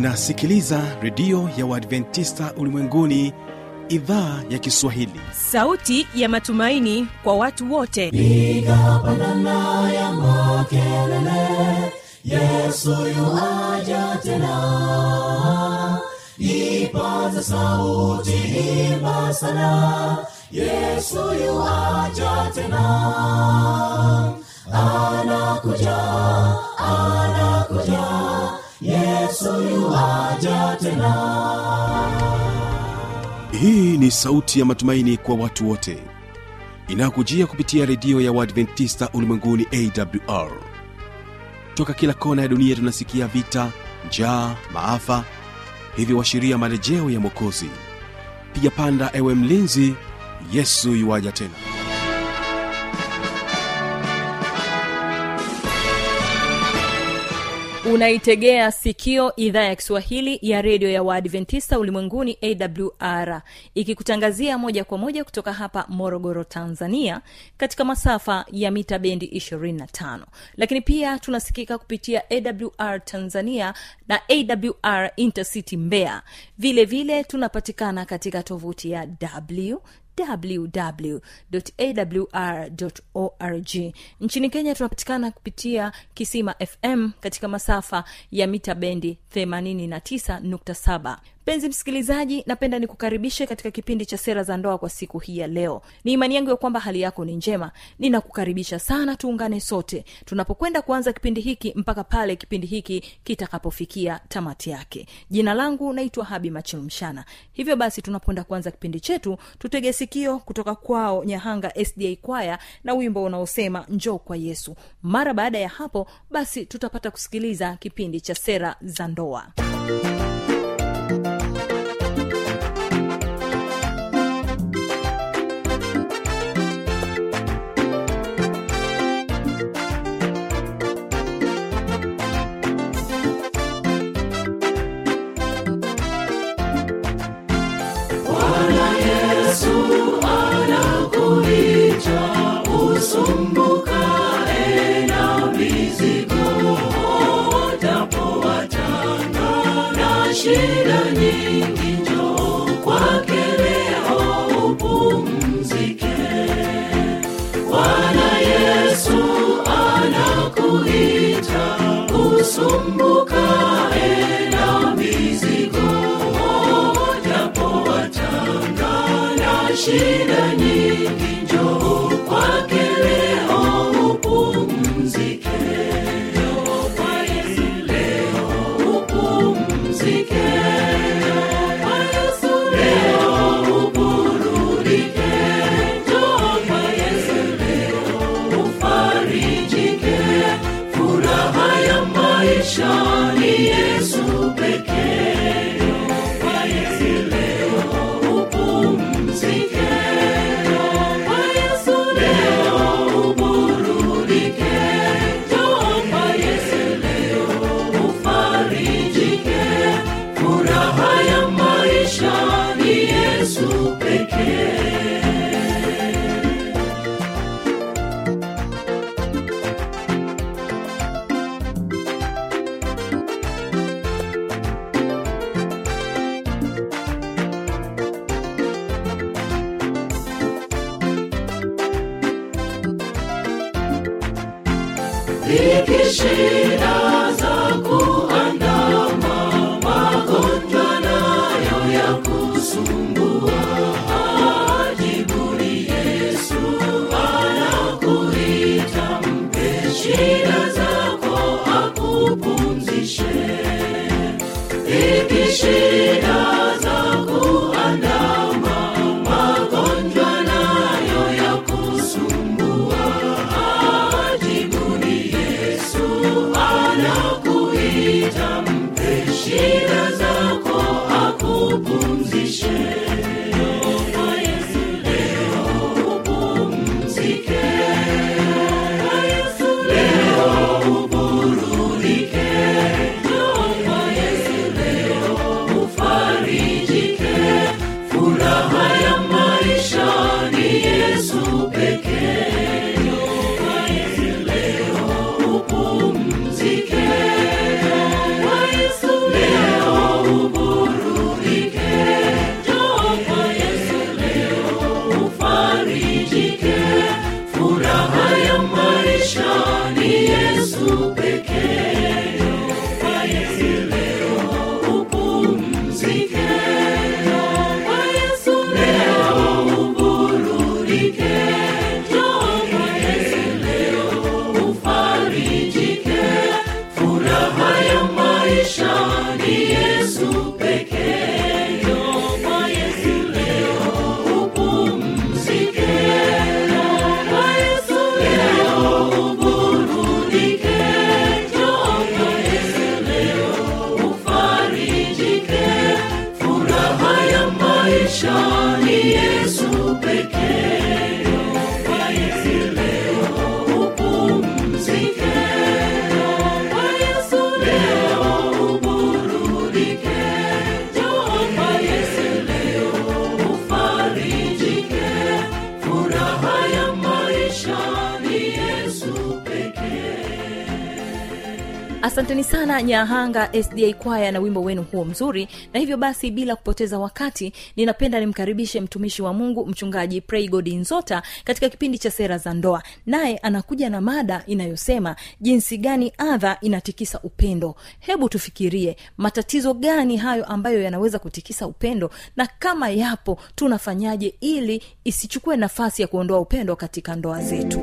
unasikiliza redio ya uadventista ulimwenguni idhaa ya kiswahili sauti ya matumaini kwa watu wote piga pandana ya makelele yesu yuaja tena ipaza sauti imba sana yesu yuaja tena anakuja anakuja yesu yuaja tena hii ni sauti ya matumaini kwa watu wote inayokujia kupitia redio ya uadventista ulimwenguni awr toka kila kona ya dunia tunasikia vita njaa maafa hivyo washiria marejeo ya mwokozi piga panda ewe mlinzi yesu yuwaja tena unaitegea sikio idhaa ya kiswahili ya redio ya waadventista ulimwenguni awr ikikutangazia moja kwa moja kutoka hapa morogoro tanzania katika masafa ya mita bendi 25 lakini pia tunasikika kupitia awr tanzania na awr intercity mbeya vile vile tunapatikana katika tovuti ya w www.awr.org nchini kenya tunapatikana kupitia kisima fm katika masafa ya mita bendi 89.7 mpenzi msikilizaji napenda nikukaribishe katika kipindi cha sera za ndoa kwa siku hii ya leo ni imani yangu ya kwamba hali yako ni njema ninakukaribisha sana tuungane sote tunapokwenda kuanza kipindi hiki mpaka pale kipindi hiki kitakapofikia tamati yake jina langu naitwa habi machilumshana hivyo basi tunapoenda kuanza kipindi chetu tutege sikio kutoka kwao nyahanga sda kwaya na wimbo unaosema njoo kwa yesu mara baada ya hapo basi tutapata kusikiliza kipindi cha sera za ndoa Bwana Yesu anakuita usumbukae na mizigo, utapowatanga na shida nyingi, njoo kwake leo upumzike. Bwana Yesu anakuita usumbukae na mizigo, utapowatanga na shida nyingi, njoo kwake leo upumzike. Njoo kwa Yesu leo upumzike. Njoo kwa Yesu leo uburudike. Njoo kwa Yesu leo ufarijike. Furaha ya maisha ni Yesu pekee. Njoo kwa Yesu leo upumzike. Njoo kwa Yesu leo uburudike. Njoo kwa Yesu leo ufarijike. Furaha ya maisha ni Yesu pekee. Dhiki shida za kuandama, magonjwa nayo ya kusumbua. Ajibuni Yesu anakuita, mpe shida zako akupumzishe. Dhiki shida za kuandama, magonjwa nayo ya kusumbua. Ajibuni Yesu anakuita, mpe shida zako akupumzishe. Njoo kwa Yesu leo upumzike. Njoo kwa Yesu leo uburudike. Njoo kwa Yesu leo ufari asanteni sana nyahanga sda kwaya na wimbo wenu huo mzuri na hivyo basi bila kupoteza wakati ninapenda nimkaribishe mtumishi wa mungu mchungaji praygod nzota katika kipindi cha sera za ndoa naye anakuja na mada inayosema jinsi gani adha inatikisa upendo hebu tufikirie matatizo gani hayo ambayo yanaweza kutikisa upendo na kama yapo tunafanyaje ili isichukue nafasi ya kuondoa upendo katika ndoa zetu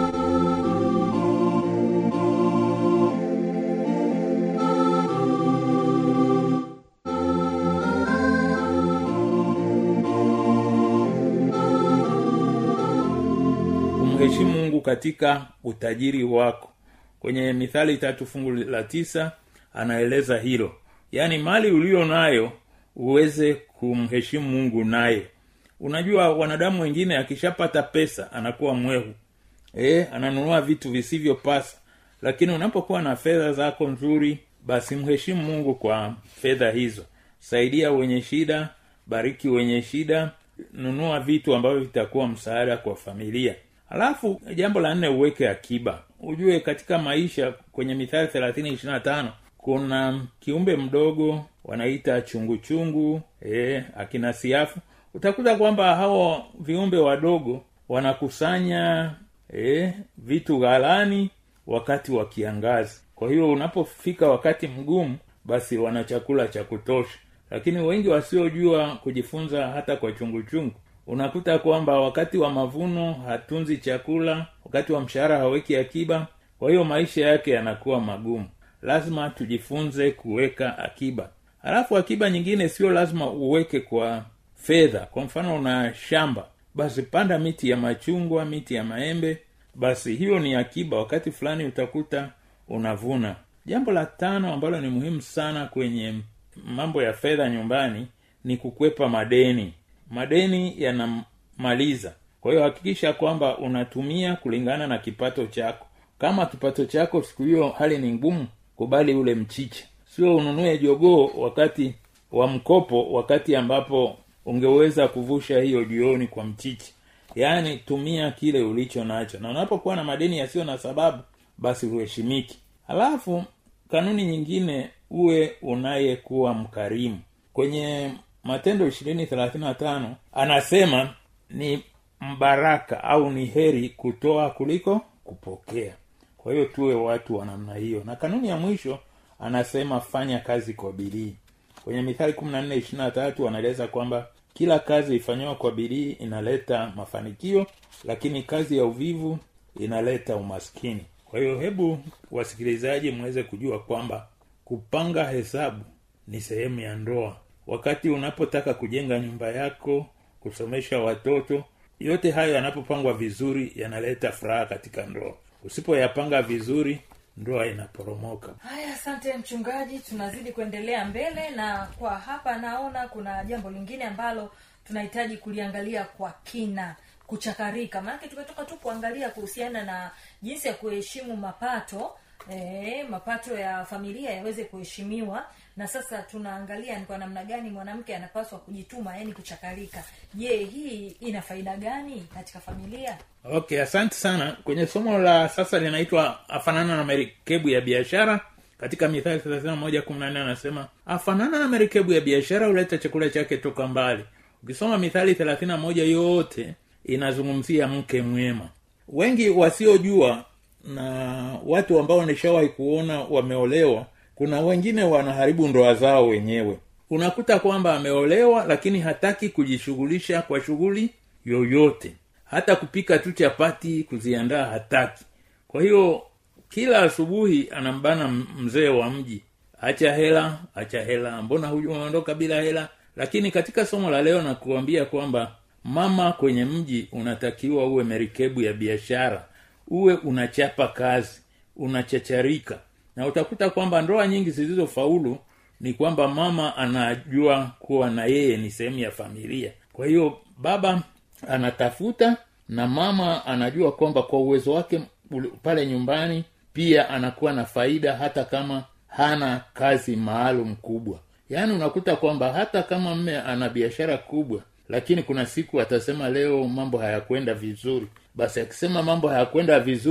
umheshimu mungu katika utajiri wako kwenye mithali tatu fungu la tisa anaeleza hilo yaani mali ulio nayo uweze kumheshimu mungu naye unajua wanadamu wengine akishapata pesa anakuwa mwehu e, ananunua vitu visivyopasa lakini unapokuwa na fedha zako nzuri basi mheshimu mungu kwa fedha hizo saidia wenye shida bariki wenye shida nunua vitu ambavyo vitakuwa msaada kwa familia alafu jambo la nne uweke akiba ujue katika maisha kwenye mithali thelathini ishirina tano kuna kiumbe mdogo wanaita chunguchungu e, akina siafu utakuta kwamba hao viumbe wadogo wanakusanya e, vitu ghalani wakati wa kiangazi kwa hiyo unapofika wakati mgumu basi wana chakula cha kutosha lakini wengi wasiojua kujifunza hata kwa chunguchungu unakuta kwamba wakati wa mavuno hatunzi chakula wakati wa mshahara haweki akiba kwa hiyo maisha yake yanakuwa magumu lazima tujifunze kuweka akiba halafu akiba nyingine sio lazima uweke kwa fedha kwa mfano una shamba basi panda miti ya machungwa miti ya maembe basi hiyo ni akiba wakati fulani utakuta unavuna jambo la tano ambalo ni muhimu sana kwenye mambo ya fedha nyumbani ni kukwepa madeni madeni yanamaliza kwa hiyo hakikisha kwamba unatumia kulingana na kipato chako kama kipato chako siku hiyo hali ni ngumu kubali ule mchicha sio ununue jogoo wakati wa mkopo wakati ambapo ungeweza kuvusha hiyo jioni kwa mchicha yaani tumia kile ulicho nacho na unapokuwa na madeni yasiyo na sababu basi uheshimiki halafu kanuni nyingine uwe unayekuwa mkarimu kwenye matendo ishirini thelathini na tano anasema ni mbaraka au ni heri kutoa kuliko kupokea kwa hiyo tuwe watu wa namna hiyo na kanuni ya mwisho anasema fanya kazi kwa bidii kwenye mithali kumi na nne ishirina na tatu anaeleza kwamba kila kazi ifanyiwa kwa bidii inaleta mafanikio lakini kazi ya uvivu inaleta umaskini kwa hiyo hebu wasikilizaji mweze kujua kwamba kupanga hesabu ni sehemu ya ndoa wakati unapotaka kujenga nyumba yako kusomesha watoto yote hayo yanapopangwa vizuri yanaleta furaha katika ndoa usipoyapanga vizuri ndoa inaporomoka haya asante mchungaji tunazidi kuendelea mbele na kwa hapa naona kuna jambo lingine ambalo tunahitaji kuliangalia kwa kina kuchakarika maanake tumetoka tu kuangalia kuhusiana na jinsi ya kuheshimu mapato e, mapato ya familia yaweze kuheshimiwa na sasa tunaangalia ni kwa namna gani mwanamke anapaswa kujituma yani kuchakarika je hii ina faida gani katika familia okay asante sana kwenye somo la sasa linaitwa afanana na merikebu ya biashara katika mithali thelathini moja kumi na nne anasema afanana na merikebu ya biashara huleta chakula chake toka mbali ukisoma mithali thelathini moja yote inazungumzia mke mwema wengi wasiojua na watu ambao nishawahi kuona wameolewa kuna wengine wanaharibu ndoa zao wenyewe unakuta kwamba ameolewa lakini hataki kujishughulisha kwa shughuli yoyote hata kupika tu chapati kuziandaa hataki kwa hiyo kila asubuhi anambana mzee wa mji acha hela acha hela mbona huyu umeondoka bila hela lakini katika somo la leo nakuambia kwamba mama kwenye mji unatakiwa uwe merikebu ya biashara uwe unachapa kazi unachacharika na utakuta kwamba ndoa nyingi zilizofaulu ni kwamba mama anajua kuwa na yeye ni sehemu ya familia kwa hiyo baba anatafuta na mama anajua kwamba kwa uwezo wake pale nyumbani pia anakuwa na faida hata kama hana kazi maalum kubwa yaani unakuta kwamba hata kama mme ana biashara kubwa lakini kuna siku atasema leo mambo hayakwenda vizuri basi akisema mambo hayakwenda vizuri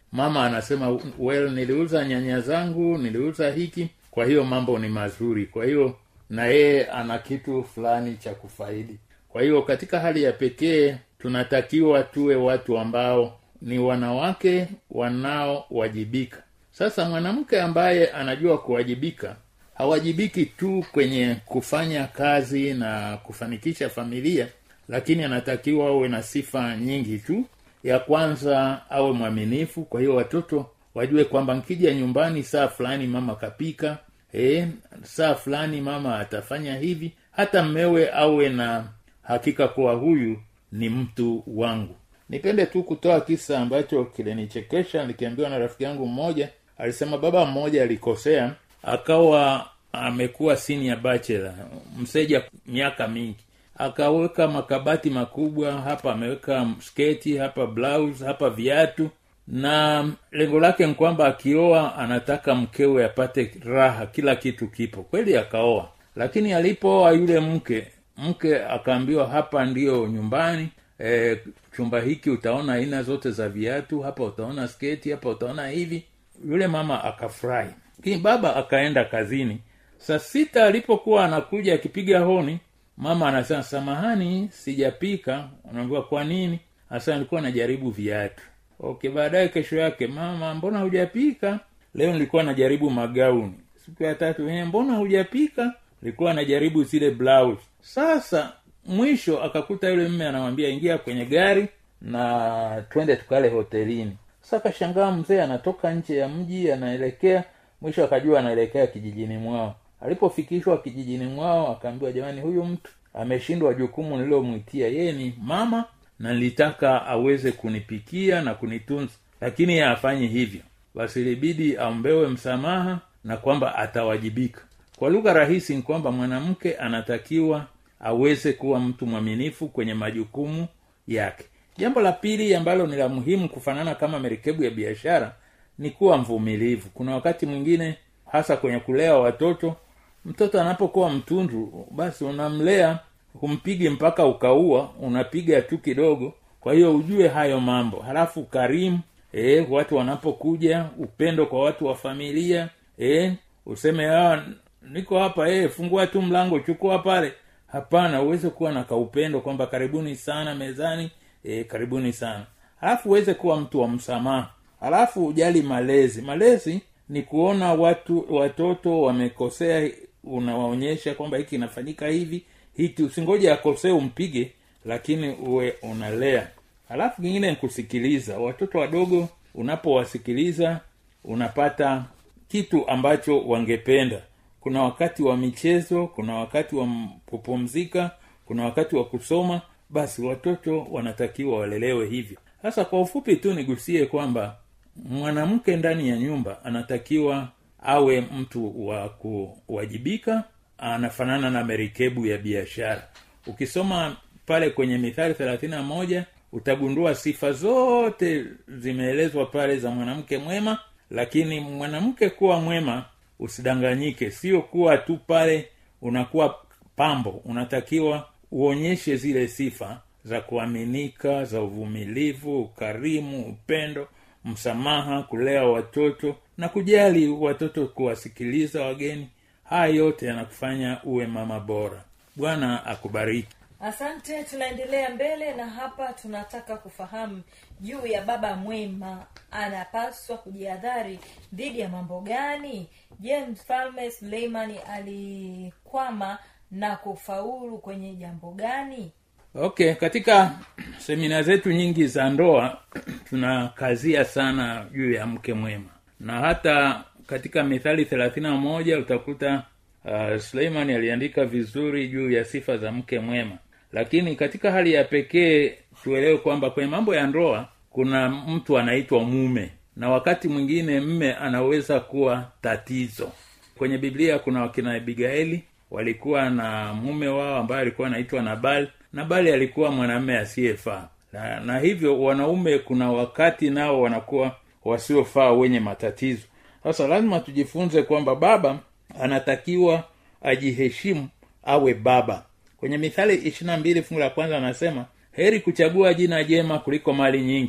mama anasema well niliuza nyanya zangu niliuza hiki kwa hiyo mambo ni mazuri kwa hiyo na yeye ana kitu fulani cha kufaidi kwa hiyo katika hali ya pekee tunatakiwa tuwe watu ambao ni wanawake wanaowajibika sasa mwanamke ambaye anajua kuwajibika hawajibiki tu kwenye kufanya kazi na kufanikisha familia lakini anatakiwa awe na sifa nyingi tu ya kwanza awe mwaminifu kwa hiyo watoto wajue kwamba nkija nyumbani saa fulani mama kapika e, saa fulani mama atafanya hivi hata mmewe awe na hakika kuwa huyu ni mtu wangu nipende tu kutoa kisa ambacho kilinichekesha nikiambiwa na rafiki yangu mmoja alisema baba mmoja alikosea akawa amekuwa senior bachelor mseja miaka mingi akaweka makabati makubwa hapa ameweka sketi hapa blouse hapa viatu na lengo lake ni kwamba akioa anataka mkewe apate raha kila kitu kipo kweli akaoa lakini alipooa yule mke mke akaambiwa hapa ndiyo nyumbani e, chumba hiki utaona aina zote za viatu hapa utaona sketi hapa utaona hivi yule mama akafurahi lakini baba akaenda kazini saa sita alipokuwa anakuja akipiga honi mama anasema samahani sijapika unaambiwa kwa nini hasa nilikuwa najaribu viatu okay baadaye kesho yake mama mbona hujapika leo nilikuwa najaribu magauni siku ya tatu "Eh, mbona hujapika nilikuwa najaribu zile blouse sasa mwisho akakuta yule mme anamwambia ingia kwenye gari na twende tukale hotelini sasa akashangaa mzee anatoka nje ya mji anaelekea mwisho akajua anaelekea kijijini mwao alipofikishwa kijijini mwao akaambiwa jamani huyu mtu ameshindwa jukumu nililomwitia yeye ni mama na nilitaka aweze kunipikia na kunitunza lakini yeye hafanyi hivyo basi ilibidi aombewe msamaha na kwamba atawajibika kwa lugha rahisi ni kwamba mwanamke anatakiwa aweze kuwa mtu mwaminifu kwenye majukumu yake jambo la pili ambalo ni la muhimu kufanana kama merikebu ya biashara ni kuwa mvumilivu kuna wakati mwingine hasa kwenye kulea watoto mtoto anapokuwa mtundu basi unamlea humpigi mpaka ukaua unapiga tu kidogo kwa hiyo ujue hayo mambo halafu karimu e, watu wanapokuja upendo kwa watu wa familia e, useme ah, niko hapa e, fungua tu mlango chukua pale hapana uweze kuwa na kaupendo kwamba karibuni sana mezani e, karibuni sana halafu uweze kuwa mtu wa msamaha halafu ujali malezi malezi ni kuona watu watoto wamekosea unawaonyesha kwamba hiki inafanyika hivi hiki usingoje akosee umpige lakini uwe unalea halafu kingine ni kusikiliza watoto wadogo unapowasikiliza unapata kitu ambacho wangependa kuna wakati wa michezo kuna wakati wa m- kupumzika kuna wakati wa kusoma basi watoto wanatakiwa walelewe hivyo sasa kwa ufupi tu nigusie kwamba mwanamke ndani ya nyumba anatakiwa awe mtu wa kuwajibika anafanana na merikebu ya biashara ukisoma pale kwenye mithali thelathini na moja utagundua sifa zote zimeelezwa pale za mwanamke mwema lakini mwanamke kuwa mwema usidanganyike sio kuwa tu pale unakuwa pambo unatakiwa uonyeshe zile sifa za kuaminika za uvumilivu ukarimu upendo msamaha kulea watoto na kujali watoto kuwasikiliza wageni haya yote yanakufanya uwe mama bora bwana akubariki asante tunaendelea mbele na hapa tunataka kufahamu juu ya baba mwema anapaswa kujihadhari dhidi ya mambo gani je mfalme suleimani alikwama na kufaulu kwenye jambo gani okay katika semina zetu nyingi za ndoa tunakazia sana juu ya mke mwema na hata katika mithali thelathini na moja utakuta uh, suleimani aliandika vizuri juu ya sifa za mke mwema lakini katika hali ya pekee tuelewe kwamba kwenye mambo ya ndoa kuna mtu anaitwa mume na wakati mwingine mme anaweza kuwa tatizo kwenye biblia kuna wakina abigaili walikuwa na mume wao ambaye alikuwa anaitwa nabali nabali alikuwa mwanamume asiyefaa na, na hivyo wanaume kuna wakati nao wanakuwa wasiofaa wenye matatizo sasa lazima tujifunze kwamba baba anatakiwa ajiheshimu awe baba kwenye mithali ishirina mbili fungu la kwanza anasema heri kuchagua jina jema kuliko mali nyingi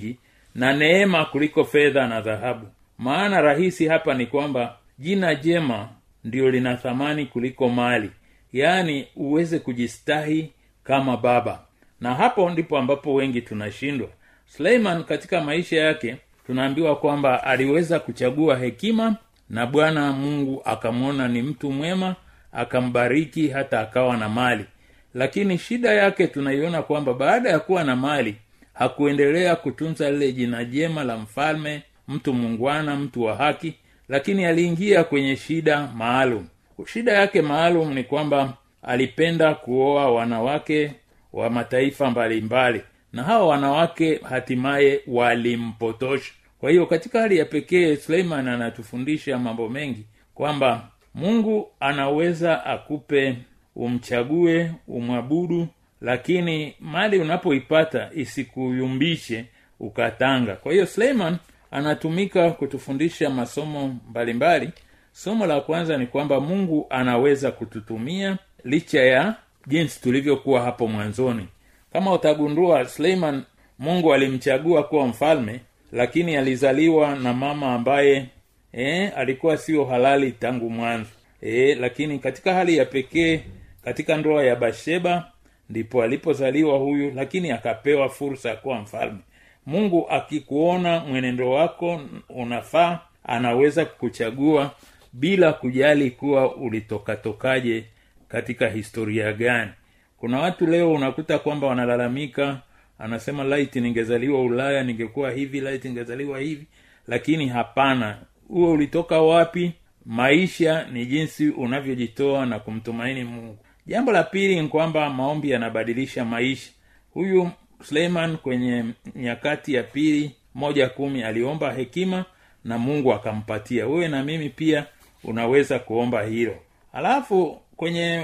na neema kuliko fedha na dhahabu maana rahisi hapa ni kwamba jina jema ndio lina thamani kuliko mali yaani uweze kujistahi kama baba na hapo ndipo ambapo wengi tunashindwa suleiman katika maisha yake tunaambiwa kwamba aliweza kuchagua hekima na bwana mungu akamwona ni mtu mwema akambariki hata akawa na mali lakini shida yake tunaiona kwamba baada ya kuwa na mali hakuendelea kutunza lile jina jema la mfalme mtu mungwana mtu wa haki lakini aliingia kwenye shida maalum shida yake maalum ni kwamba alipenda kuoa wanawake wa mataifa mbalimbali mbali. na hawa wanawake hatimaye walimpotosha kwa hiyo katika hali ya pekee suleiman anatufundisha mambo mengi kwamba mungu anaweza akupe umchague umwabudu lakini mali unapoipata isikuyumbishe ukatanga kwa hiyo suleiman anatumika kutufundisha masomo mbalimbali mbali. somo la kwanza ni kwamba mungu anaweza kututumia licha ya jinsi tulivyokuwa hapo mwanzoni kama utagundua suleiman mungu alimchagua kuwa mfalme lakini alizaliwa na mama ambaye e, alikuwa sio halali tangu mwanzo e, lakini katika hali ya pekee katika ndoa ya basheba ndipo alipozaliwa huyu lakini akapewa fursa ya kuwa mfalme mungu akikuona mwenendo wako unafaa anaweza kukuchagua bila kujali kuwa ulitokatokaje katika historia gani kuna watu leo unakuta kwamba wanalalamika anasema laiti ningezaliwa ulaya ningekuwa hivi laiti ningezaliwa hivi lakini hapana huo ulitoka wapi maisha ni jinsi unavyojitoa na kumtumaini mungu jambo la pili ni kwamba maombi yanabadilisha maisha huyu suleiman kwenye nyakati ya pili moja kumi aliomba hekima na mungu akampatia wewe na mimi pia unaweza kuomba hilo alafu kwenye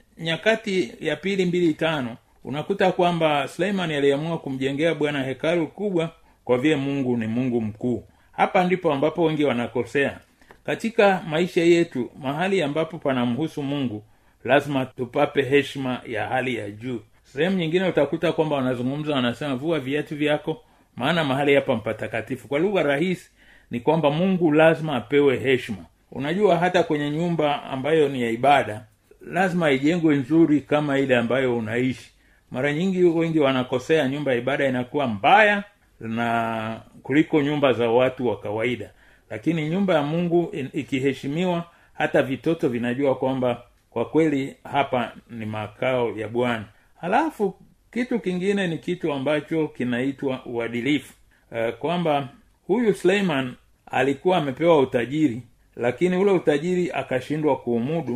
nyakati ya pili mbili tano unakuta kwamba suleiman aliamua kumjengea bwana hekalu kubwa kwa vile mungu ni mungu mkuu hapa ndipo ambapo wengi wanakosea katika maisha yetu mahali ambapo panamhusu mungu lazima tupape heshima ya hali ya juu sehemu nyingine utakuta kwamba wanazungumza wanasema vua viatu vyako maana mahali hapa mpatakatifu kwa lugha rahisi ni kwamba mungu lazima apewe heshima unajua hata kwenye nyumba ambayo ni ya ibada lazima ijengwe nzuri kama ile ambayo unaishi mara nyingi wengi wanakosea nyumba ya ibada inakuwa mbaya na kuliko nyumba za watu wa kawaida lakini nyumba ya mungu ikiheshimiwa hata vitoto vinajua kwamba kwa kweli hapa ni makao ya bwana halafu kitu kingine ni kitu ambacho kinaitwa uadilifu e, kwamba huyu suleiman alikuwa amepewa utajiri lakini ule utajiri akashindwa kuumudu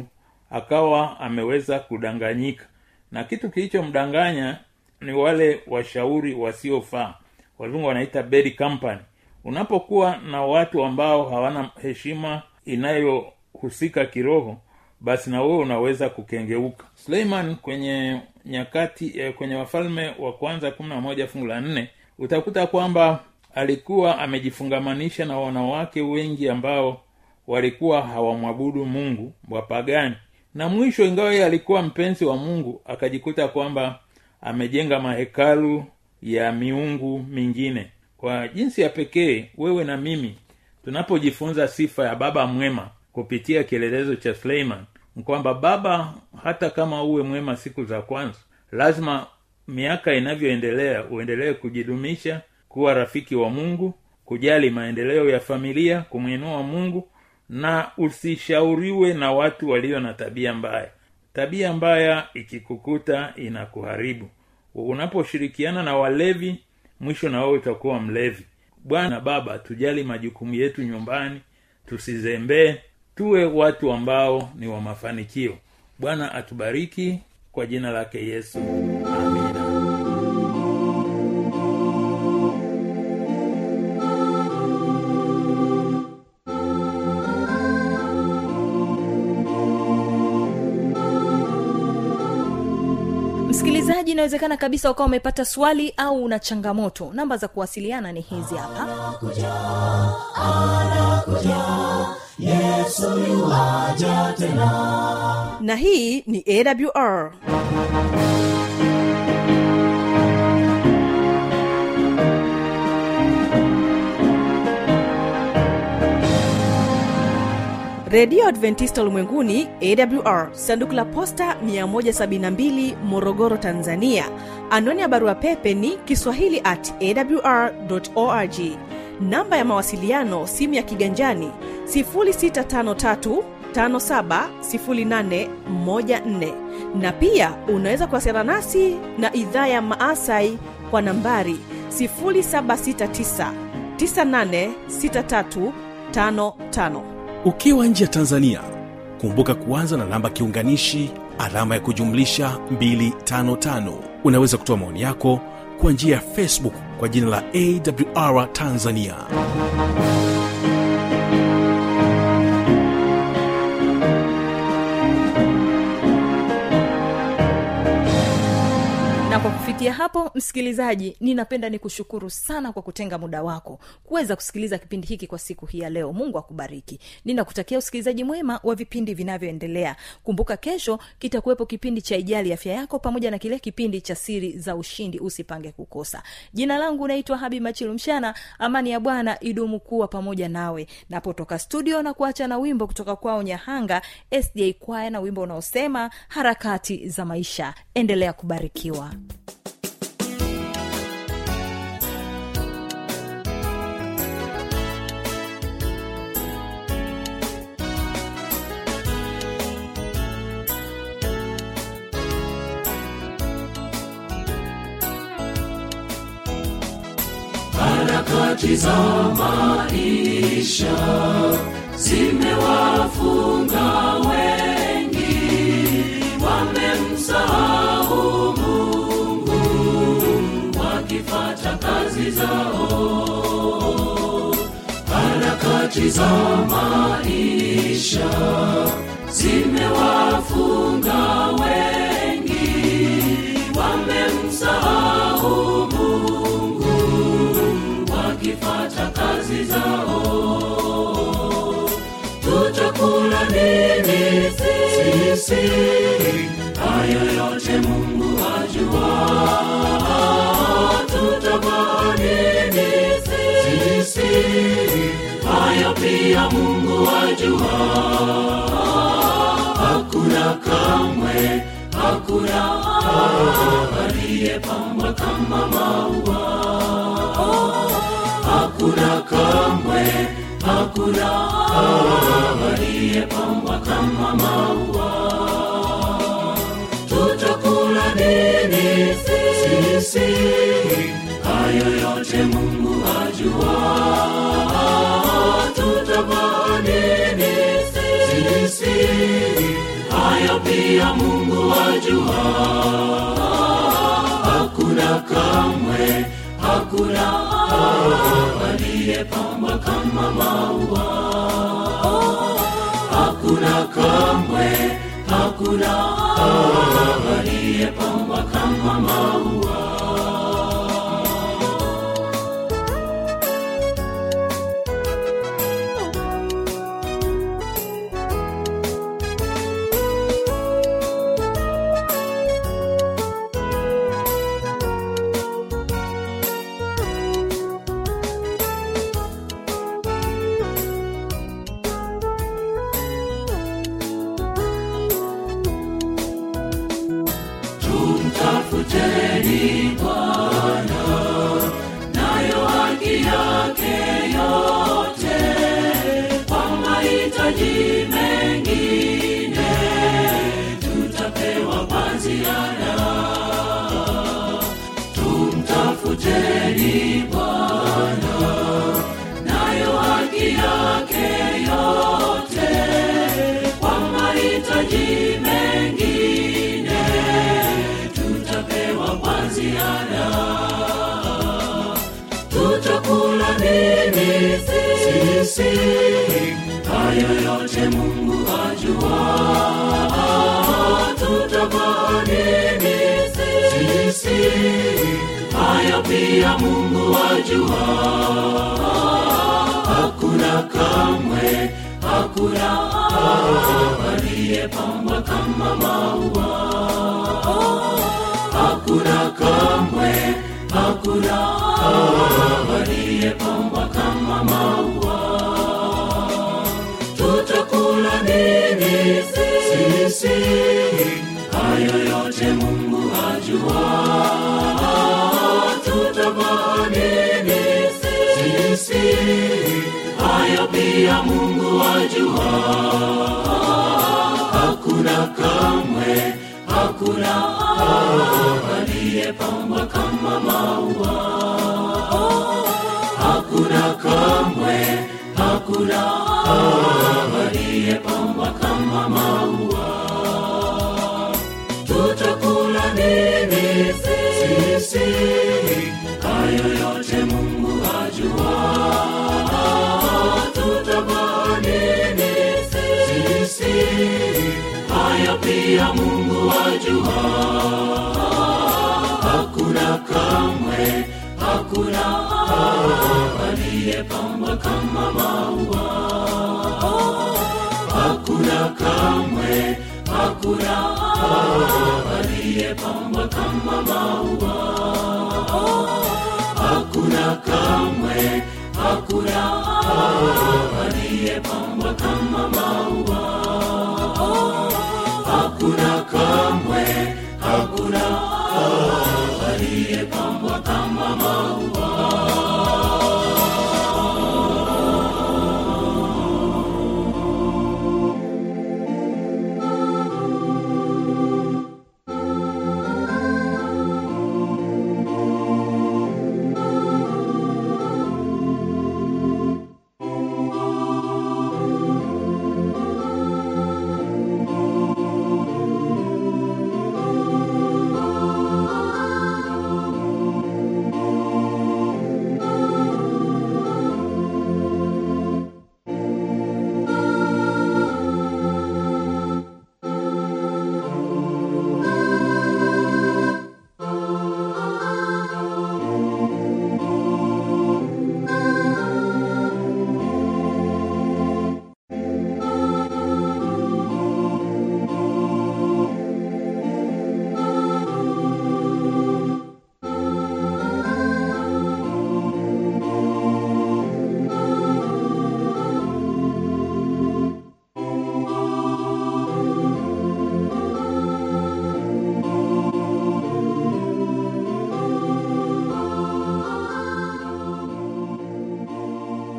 akawa ameweza kudanganyika na kitu kilichomdanganya ni wale washauri wasiofaa wazungu wanaita bad company unapokuwa na watu ambao hawana heshima inayohusika kiroho basi na wewe unaweza kukengeuka suleiman kwenye nyakati eh, kwenye wafalme wa kwanza kumi na moja fungu la nne utakuta kwamba alikuwa amejifungamanisha na wanawake wengi ambao walikuwa hawamwabudu mungu wapagani na mwisho ingawa yeye alikuwa mpenzi wa mungu akajikuta kwamba amejenga mahekalu ya miungu mingine kwa jinsi ya pekee wewe na mimi tunapojifunza sifa ya baba mwema kupitia kielelezo cha suleiman ni kwamba baba hata kama uwe mwema siku za kwanza lazima miaka inavyoendelea uendelee kujidumisha kuwa rafiki wa mungu kujali maendeleo ya familia kumwinua mungu na usishauriwe na watu walio na tabia mbaya tabia mbaya ikikukuta inakuharibu unaposhirikiana na walevi mwisho na wewe utakuwa mlevi bwana baba tujali majukumu yetu nyumbani tusizembee tuwe watu ambao ni wa mafanikio bwana atubariki kwa jina lake yesu amina msikilizaji inawezekana kabisa ukawa umepata swali au una changamoto namba za kuwasiliana ni hizi hapa yesu yuwaja tena na hii ni awr redio adventista ulimwenguni awr sanduku la posta 172 morogoro tanzania anwani ya barua pepe ni kiswahili at awr org namba ya mawasiliano simu ya kiganjani 653 570814 na pia unaweza kuwasiliana nasi na idhaa ya maasai kwa nambari 769 986355 ukiwa nje ya tanzania kumbuka kuanza na namba kiunganishi alama ya kujumlisha 255 unaweza kutoa maoni yako kwa njia ya facebook kwa jina la awr tanzania na kwa kufikia hapo msikilizaji ninapenda nikushukuru sana kwa kutenga muda wako kuweza kusikiliza kipindi hiki kwa siku hii ya leo mungu akubariki ninakutakia usikilizaji mwema wa vipindi vinavyoendelea kumbuka kesho kitakuwepo kipindi cha ijali afya yako pamoja na kile kipindi cha siri za ushindi usipange kukosa jina langu naitwa habi machilu mshana amani ya bwana idumu kuwa pamoja nawe napotoka studio na kuacha na wimbo kutoka kwao nyahanga sda kwaya na wimbo unaosema harakati za maisha endelea kubarikiwa harakati za maisha zimewafunga wengi wamemsahau mungu wakifata kazi zao harakati za maisha zimewafunga wengi wamemsahau mungu wakifata kazi zao tutakula nini sisi hayo yote mungu ajua tutavaa nini sisi hayo pia mungu ajua hakuna kamwe hakuna aliyepambwa kama maua hakuna kamwe hakuna aliyepambwa kama maua tutakula nini sisi hayo yote mungu ajua tutavaa nini sisi hayo pia mungu ajua hakuna kamwe hakuna aliyepambwa kama maua hakuna kamwe hakuna aliyepambwa kama maua tumtafuteni bwana nayo haki yake yote kwa mahitaji mengine tutapewa kwa ziada tumtafuteni bwana nayo haki yake yote kwa mahitaji mengine tutapewa kwa ziada tutakula nini sisi hayo yote mungu ajua tutavaa nini sisi hayo pia mungu ajua hakuna kamwe hakuna aliyepambwa kama maua hakuna kamwe hakuna aliyepambwa kama maua tutakula sisi hayo yote mungu ajua tutavaa nini sisi hayo pia mungu ajua hakuna kamwe hakuna aliyepambwa kama maua hakuna kamwe hakuna aliyepambwa kama maua tutakula nini sisi hayo yote mungu ajua tutavaa nini sisi hayo pia mungu ajua hakuna kamwe hakuna aliyepambwa kama maua hakuna kamwe hakuna aliyepambwa kama maua hakuna kamwe hakuna aliyepambwa kama